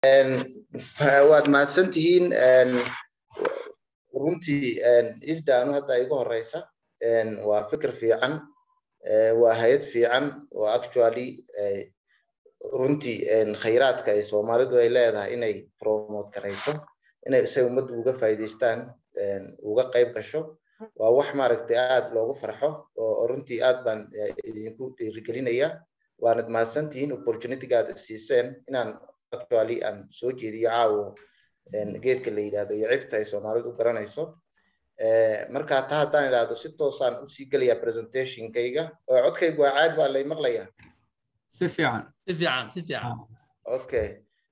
waad mahadsan tihiin runtii isdaanu hadda igu horeysa waa fikir fiican waa hay-ad fiican oo actually runtii khayraadka ay soomaalidu ay leedahay inay promote garayso inay isay ummaddu uga faa'iidaystaan uga qayb gasho waa wax maaragtay aad loogu farxo oo runtii aad baan idinku dhiirigelinaya waanad mahadsantihiin opportunityga aad siiseen inaan actually aan soo jeediyo caawo geedka la yidhahdo iyo cibta ay soomaalidu u garanayso marka taa haddaan idhaahdo si toosaan usii gelaya presentationkayga oo codkaygu waa caadi waa lay maqlayaa si fiican si fiican si fiican okay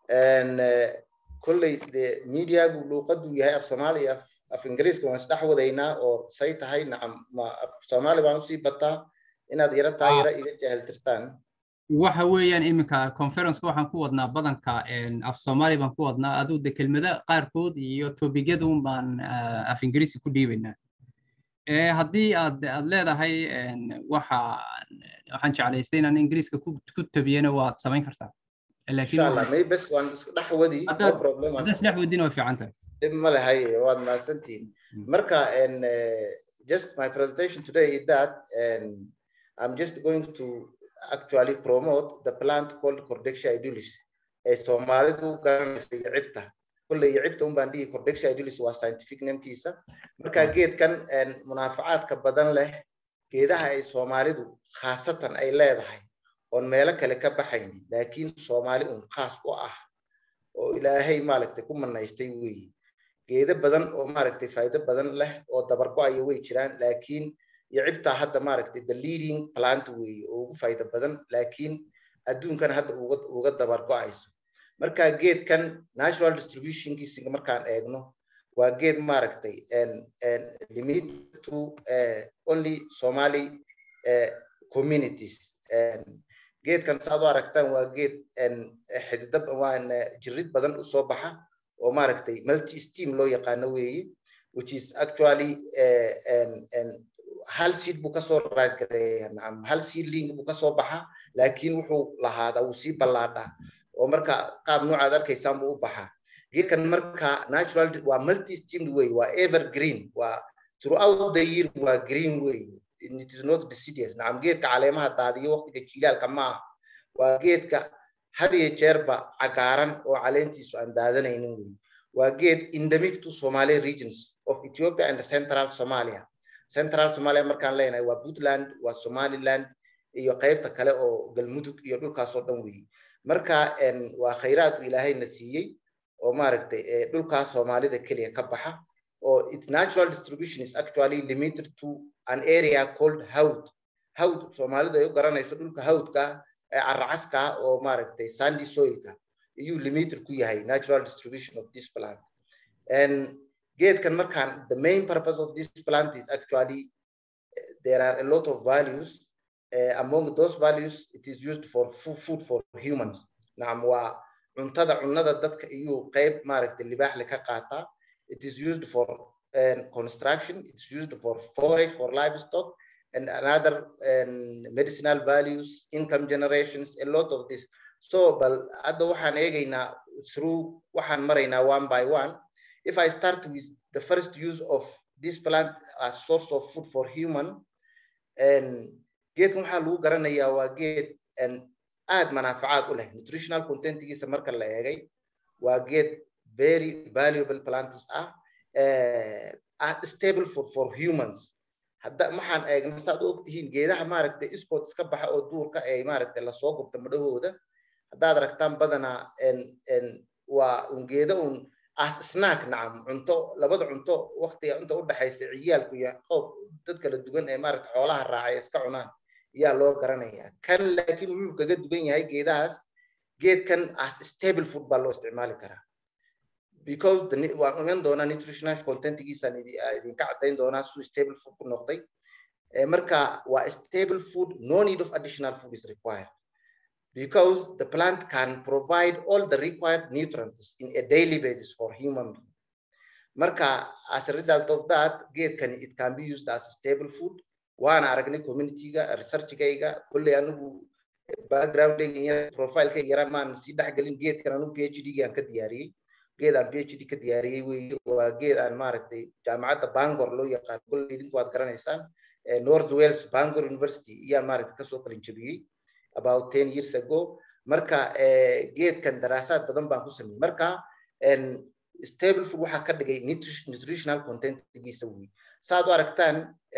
kolley dee mediagu luuqadu yahay af soomaaliya af ingiriiska waan isdhex wadaynaa oo say tahay nacam ma af soomaali baan usii bataa inaad yara taa yara iga jahiltirtaan waxa weeyaan iminka conferenceka waxaan ku wadnaa badanka af soomaali baan ku wadnaa aduu de kelmada qaarkood iyo tobigyadun baan af ingiriisi ku dhiibaynaa haddii aad aad leedahay waxa waxaan jeclaystay inaan ingiriiska ku tabiyana waad samayn kartaa insha allah may bes waan isku dhex wadi no problem haddaad isdhex wadina way fiican tahay dhib ma lehay waad mahadsantihiin marka just my presentation today is that i'm just going to actually promote the plant called Cordexia idulis ee Soomaalidu garanaysa cibta kulley cibta un baan dhihi Cordexia idulis waa scientific namekiisa marka geedkan munaafacaadka badan leh geedaha ay Soomaalidu khaasatan ay leedahay oon meelo kale ka baxayn laakiin Soomaali un khaas u ah oo ilaahay maaragtay ku manaystay weeye geedo badan oo maaragtay faa'iido badan leh oo dabargo-aya way jiraan laakiin iyo cibtaa hadda maaragtay the leading plant weeye oo ugu faa'iido badan laakiin adduunkan hadda uga uga dabar go-ayso marka geedkan natural distributionkiisa markaan eegno waa geed maaragtay limit to only somali communities geedkan saad u aragtaan waa geed xididab waan jirid badan usoo baxa oo maaragtay multi steam loo yaqaano weeye which is actually hal seed buu kasoo rise gareeya nacam hal seedling buu kasoo baxa laakiin wuxuu lahaadaa wuu sii ballaadhaa oo marka qaab noocaad arkaysaan buu u baxaa geedkan marka natural waa multi steamed way waa evergreen waa throughout the year waa green way it is not deciduous nacam geedka caleemaha daadiyo waqtiga jiilaalka ma aha waa geedka had iyo jeerba cagaaran oo caleentiisu aan daadanaynin wey waa geed endemic to somali regions of ethiopia and central somalia central somalia markaan leenahay waa puntland waa somaliland iyo qaybta kale oo galmudug iyo dhulkaasoo dhan weeye marka waa khayraadku ilaahayna siiyey oo maaragtay dhulkaas soomaalida keliya ka baxa oo its natural distribution is actually limited to an area called hawd hawd soomaalidu ay u garanayso dhulka hawdka ee caracaska oo maaragtay sandy soilka iyuu limited ku yahay natural distribution of this plant and geedkan markaan the main purpose of this plant is actually uh, there are a lot of values uh, among those values it is used for food for humans nacam waa cuntada cunada dadka iyuu qayb maaragtay libaaxle ka qaataa it is used for um, construction it's used for forage for livestock and another um, medicinal values income generations a lot of this so bal hadda waxaan eegaynaa through waxaan maraynaa one by one if I start with the first use of this plant as source of food for human, and geedkan waxaa lagu garanayaa waa geed aad manaafacaad u leh nutritional contentigiisa marka la eegay waa geed very valuable plants ah uh, stable for for humans hadda maxaan eegna saad u ogtihiin geedaha maaragtay iskood iska baxa oo duurka ay maaragtay lasoo gubta madhahooda haddaad aragtaan badanaa waa un geeda un as snack nacam cunto labada cunto waqtiga inta u dhaxaysa ciyaalku iyo qoob dad kala duwan ee maaragta xoolaha raacay iska cunaan ayaa loo garanayaa kan laakiin wuxuu kaga duwan yahay geedahaas geedkan as stable food baa loo isticmaali karaa because waan iman doonaa nutritional contentigiisaan idinka caddayn doonaa suu stable food ku noqday marka waa stable food no need of additional food is required because the plant can provide all the required nutrients in a daily basis for human being. Marka, as a result of that, gate can it can be used as a stable food. Waana aragnay community-ga, research-gayga, kulley anigu backgroundga profileka yara maan sii dhexgelin geedkan anu phd gaan ka diyaariyey geed aan phd ka diyaariyey weeye waa geed aan maaragtay jaamacadda bangor loo yaqaan kol idinku waad garanaysaan north wales bangor university iyaan maaragtay kasoo qalin jabiyey about ten years ago marka geedkan daraasaad badan baan ku sameeyey marka stable food waxaa ka dhigay nutritional contentgiisa wey saad u aragtaan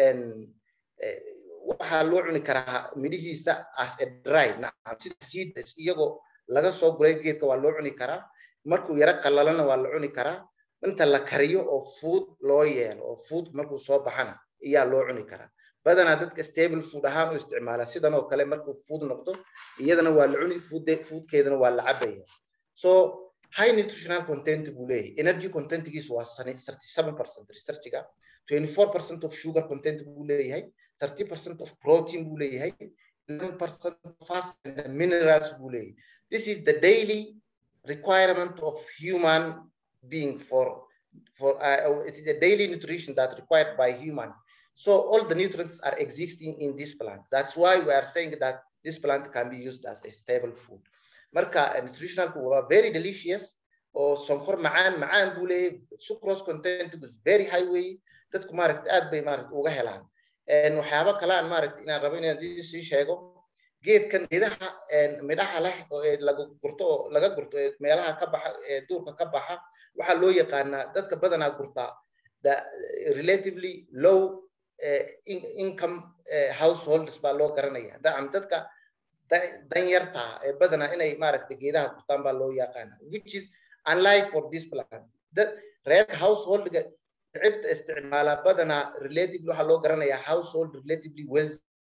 waxaa loo cuni karaa midhihiisa as a dry sida seeds iyagoo laga soo guray geedka waa loo cuni karaa markuu yaro qalalana waa la cuni karaa inta la kariyo oo food loo yeelo oo food markuu soo baxana ayaa loo cuni karaa badanaa dadka stable food ahaan u isticmaala sidan oo kale markuu food noqdo iyadana waa la cuni foodkeedana waa la cabaya so high nutritional content buu leeyahay energy contentgiisu waa thirty seven percent researchiga twenty four percent of sugar content buu leeyahay thirty percent of protein buu leeyahay eleven percent fats and minerals buu leeyahay this is the daily requirement of human being for for uh, it is a daily nutrition that's required by human so all the nutrients are existing in this plant that's why we are saying that this plant can be used as a stable food marka nutritionalku waa very delicious oo sonkor macaan macaan buu leeyahay sucrose content is very high way dadku maaragta aad bay maaragta uga helaan waxyaabo kale aan maaragta inaan rabo inaan sii sheego geedkan midhaha midhaha leh oo laga gurto oo laga gurto ee meelaha ka baxa ee duurka ka baxa waxaa loo yaqaanaa dadka badanaa gurtaa the relatively low income households baa loo garanaya dacan dadka danyarta ee badanaa inay maaragta geedaha gurtaan baa loo yaqaana which is unlike for this plant reerka householdga cibta isticmaala badanaa relatively waxaa loo garanayaa household relatively wealthy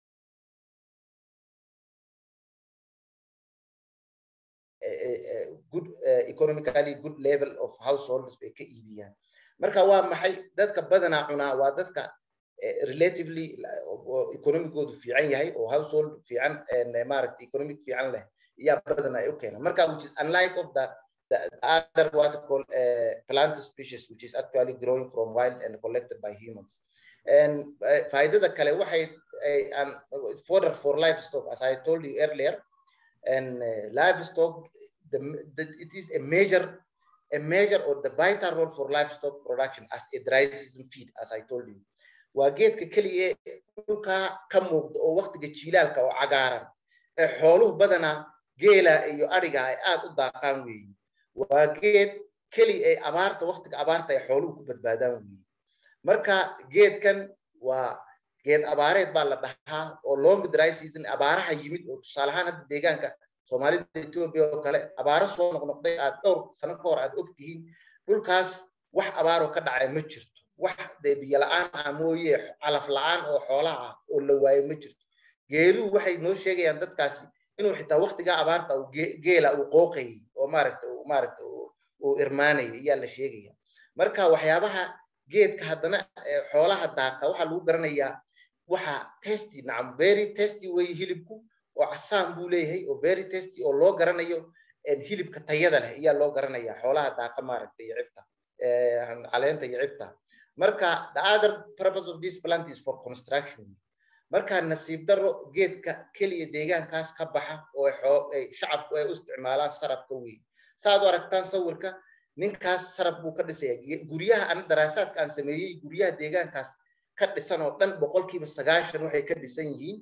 good economically good level of households bay ka iibiyaan marka waa maxay dadka badanaa cunaa waa dadka relatively economicoodu fiican yahay oo household fiican maaragta economic fiican leh ayaa badanaa ay u keenaan marka which is unlike of the the other what called uh, plant species which is actually growing from wild and collected by humans and faidada kale waxay an fodder for livestock as i told you earlier and uh, livestock the, the, it is a major a major or the vital role for livestock production as a dry season feed as i told you waa geedka keliya dhulka ka muuqda oo waqtiga jiilaalka oo cagaaran ee xooluhu badanaa geela iyo ariga ay aad u daaqaan weeye waa geed keli ay abaarta waqtiga abaarta ay xooluhu ku badbaadaan weeye marka geedkan waa geed abaareed baa la dhahaa oo long dry season abaaraha yimid oo tusaale ahaan hadda deegaanka soomaalida ethiopia oo kale abaaro soo noqnoqday aad dhowr sano ka hor aad og tihiin dhulkaas wax abaaroo ka dhacay ma jirto wax dee biyo la-aan ah mooye calaf la-aan oo xoolaha ah oo la waayo ma jirto geeluhu waxay noo sheegayaan dadkaasi inuu xitaa waqtigaa abaarta uu geela uu qooqayay oo maaragta maaragta uu irmaanayay ayaa la sheegaya marka waxyaabaha geedka haddana xoolaha daaqa waxaa lagu garanayaa waxa testy nacam very testy weeye hilibku oo casaan buu leeyahay oo very testy oo loo garanayo hilibka tayada leh ayaa loo garanayaa xoolaha daaqa maaragta iyo cibta caleenta iyo cibta marka the other purpose of this plant is for construction marka nasiib daro geedka keliya deegaankaas ka baxa oo shacabku ay u isticmaalaan sarabka wey saaad u aragtaan sawirka ninkaas sarab buu ka dhisaya guryaha ana daraasaadka aan sameeyey guryaha deegaankaas ka dhisan oo dhan boqolkiiba sagaashan waxay ka dhisan yihiin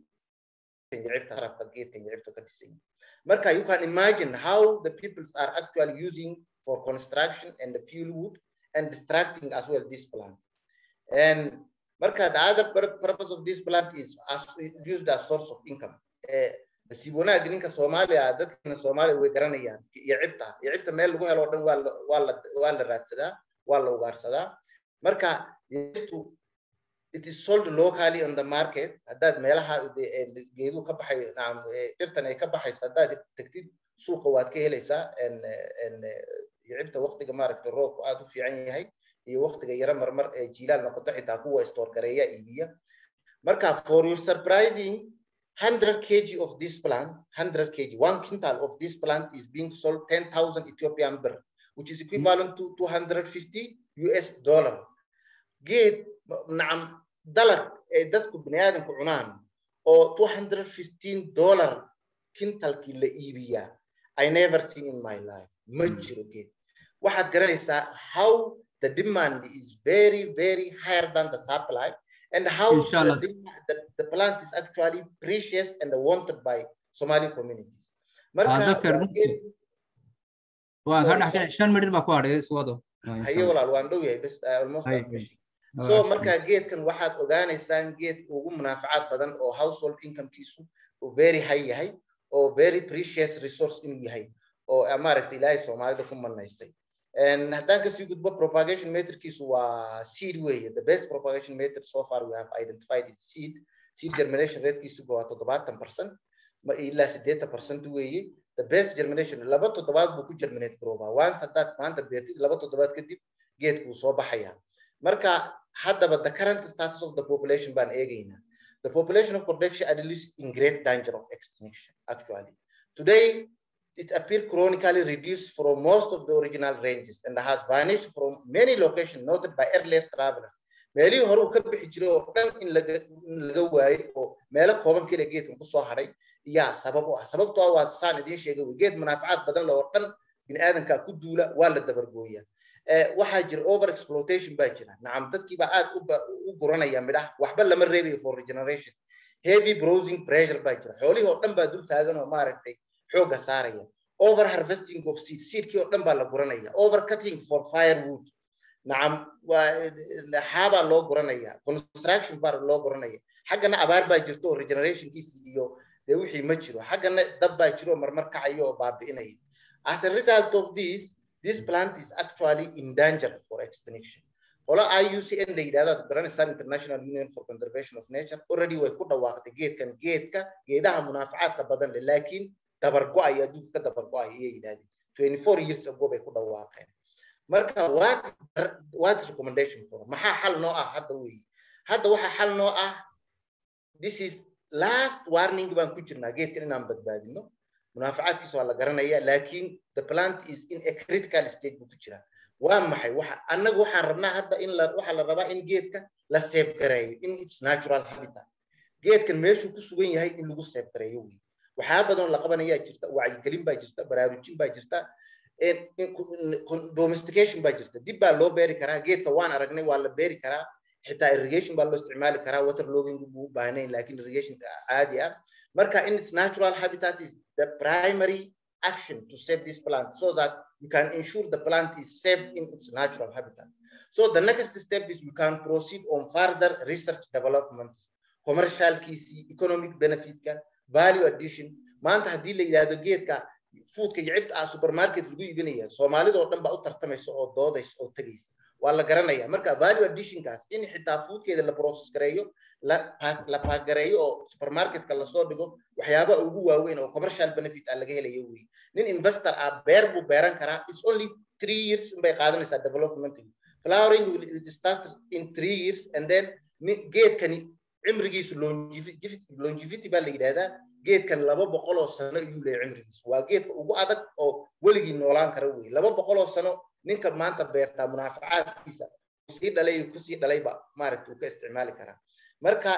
yicibta sarabka geedkan yicibta ka dhisan yihiin marka you can imagine how the peoples are actually using for construction and the fuel wood and distracting as well this plant and marka the other purpose of this plant is as used as source of income nasiib wanaag ninka soomaaliya dadkana soomaaliya way garanayaan iyo cibta iyo cibta meel lagu helo o dhan waa la waa la waa la raadsadaa waa la ugaarsadaa marka cibtu it is sold locally on the market haddaad meelaha geeduhu ka baxay nacam dhirtan ay ka baxaysa haddaad tagtid suuqa waad ka helaysaa iyo cibta waqtiga maaragta roobku aad u fiican yahay iyo waqtiga yaro marmar ee jiilaal noqoto xitaa kuwa store gareeya iibiya marka for your surprising 100 kg of this plant 100 kg one quintal of this plant is being sold 10,000 Ethiopian birr which is equivalent to 250 US dollar geed nacam dalag ee dadku biniaadanku cunaan oo 215 dollar kintalkii la iibiyaa i never seen in my life ma jiro geed waxaad garanaysaa how the demand is very very higher than the supply and how the, the, the plant is actually precious and wanted by Somali communities. waan ka dhaxkay shan midhir baa ku hadhay iswado haye walaal waan dhow yahay bes almost so marka geedkan waxaad ogaanaysaan geed ugu munaafacaad badan oo household incomekiisu uu very high yahay oo very precious resource inuu yahay oo maaragta ilaahay soomaalida ku manaystay haddaan kasii gudbo propagation meterkiisu waa seed weeye the best propagation method so far we have identified is seed seed germination ratekiisu waa toddobaatan percent ilaa siddeetan percent weeye the best germination laba toddobaad buu ku germinate garoobaa once haddaad maanta beertid laba toddobaad kadib geedkuu soo baxaya marka haddaba the current status of the population baan eegaynaa the population of Cordecia at least in great danger of extinction actually today it appeared chronically reduced from most of the original ranges and has vanished from many locations noted by earlier travelers meelihii hore uu ka bixi jiray oo dhan in laga waayey oo meelo kooban keliya geedkan kusoo hadhay yaa sabab u ah sababtoo ah waa saan idiin sheegay geed munaafacaad badan le oo dhan biniaadanka ku duula waa la dabargooya waxaa jira over exploitation baa jira nacam dadkiibaa aad u guranaya midhaha waxba lama reebayo for regeneration heavy browsing pressure baa jira xoolihii oo dhan baa dul taagan oo maaragtay xoogga saaraya over harvesting of seed seedkii oo dhan baa la guranaya over cutting for firewood nacam xaabaa loo guranaya construction baa loo guranaya xaggana abaar baa jirto oo regenerationkiisi iyo dee wixii ma jiro xaggana dab baa jiro marmar kacayo oo baabi'inaya as a result of this this plant is actually in danger for extinction qola IUCN la yidhahdo aad garanaysaa International Union for Conservation of Nature already way ku dhawaaqday geedkan geedka geedaha munaafacaadka badan leh laakiin dabar go'aya adduunka ka dabar go'aya ayay yidhahdeen 24 years ago bay ku dhawaaqeen marka what what recommendation for maxaa xal noo ah hadda weeye hadda waxaa xal noo ah this is last warning baan ku jirnaa geedkan inaan badbaadino munaafacaadkiisa waa la garanaya laakiin the plant is in a critical stage buu ku jiraa waa maxay waxa annagu waxaan rabnaa hadda in la waxaa la rabaa in geedka la seebgareeyo in its natural habitat geedkan meeshuu ku sugan yahay in lagu seebgareeyo wey waxyaa badan la qabanayaa jirta wacyigelin baa jirta baraarujin baa jirta domestication baa jirta dib baa loo beeri karaa geedka waan aragnay waa la beeri karaa xitaa irrigation baa loo isticmaali karaa water logging buu u baahnayn laakiin irrigation caadi ah marka in its natural habitat is the primary action to save this plant so that you can ensure the plant is safe in its natural habitat. So the next step is we can proceed on further research development, commercial kisi, economic benefit, value addition. maanta haddii la yidhaahdo geedka foodka iyo cibta ah supermarket lagu iibinaya soomaalida oo dhan baa u tartamaysa oo doodaysa oo tegaysa waa la garanaya marka value additionkaas in xitaa foodkeeda la process gareeyo la paagareeyo oo supermarketka lasoo dhigo waxyaaba ugu waaweyn oo commercial benefit ah laga helayo wey nin investor ah beer buu beeran karaa it's only three years bay qaadanaysaa development flowering will start in three years and then geedkani cimrigiisu longevity baa la yidhahdaa geedkan laba boqol oo sano ayuu leeyahay cimrigiisu waa geedka ugu adag oo weligii noolaan kara wey laba boqol oo sano ninka maanta beertaa munaafacaadkiisa sii dhalay kusii dhalayba maaragta uu ka isticmaali karaa marka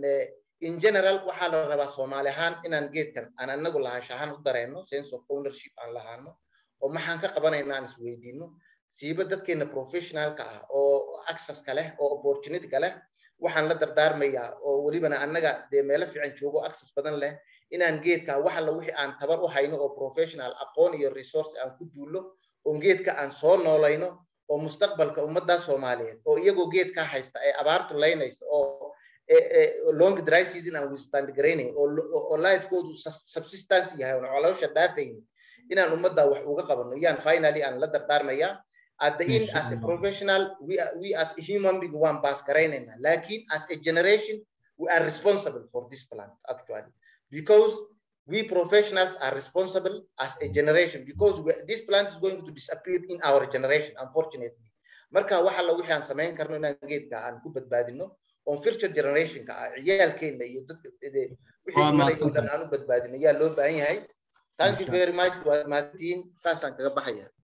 in general waxaa la rabaa soomaali ahaan inaan geedkan aan anagu lahaansha ahaan u dareenno sense of ownership aan lahaano oo maxaan ka qabanayna aan isweydiino siiba dadkeena professionalka ah oo accesska leh oo opportunityga leh waxaan la dardaarmayaa oo welibana annaga dee meelo fiican joogo access badan leh inaan geedka wax alla wixii aan tabar u hayno oo professional aqoon iyo resource aan ku duullo oo geedka aan soo noolayno oo mustaqbalka ummadda Soomaaliyeed oo iyagoo geedka haysta ay abaartu leynayso oo long dry season aan withstand garaynayn oo oo lifekoodu subsistence yahay oo caloosha dhaafayn inaan ummadda wax uga qabano yaan finally aan la dardaarmayaa at the end as a professional we are, we as a human being waan baas garaynayna laakiin as a generation we are responsible for this plant actually because we professionals are responsible as a generation because we, this plant is going to disappear in our generation unfortunately marka waxa la wixii aan samayn karno inaan geedka aan ku badbaadino on future generationka ah ciyaalkeena iyo dadka wixii imanaya oo dhan aan u badbaadino yaa loo baahan yahay thank you very much waa mahadtiin saasaan kaga baxaya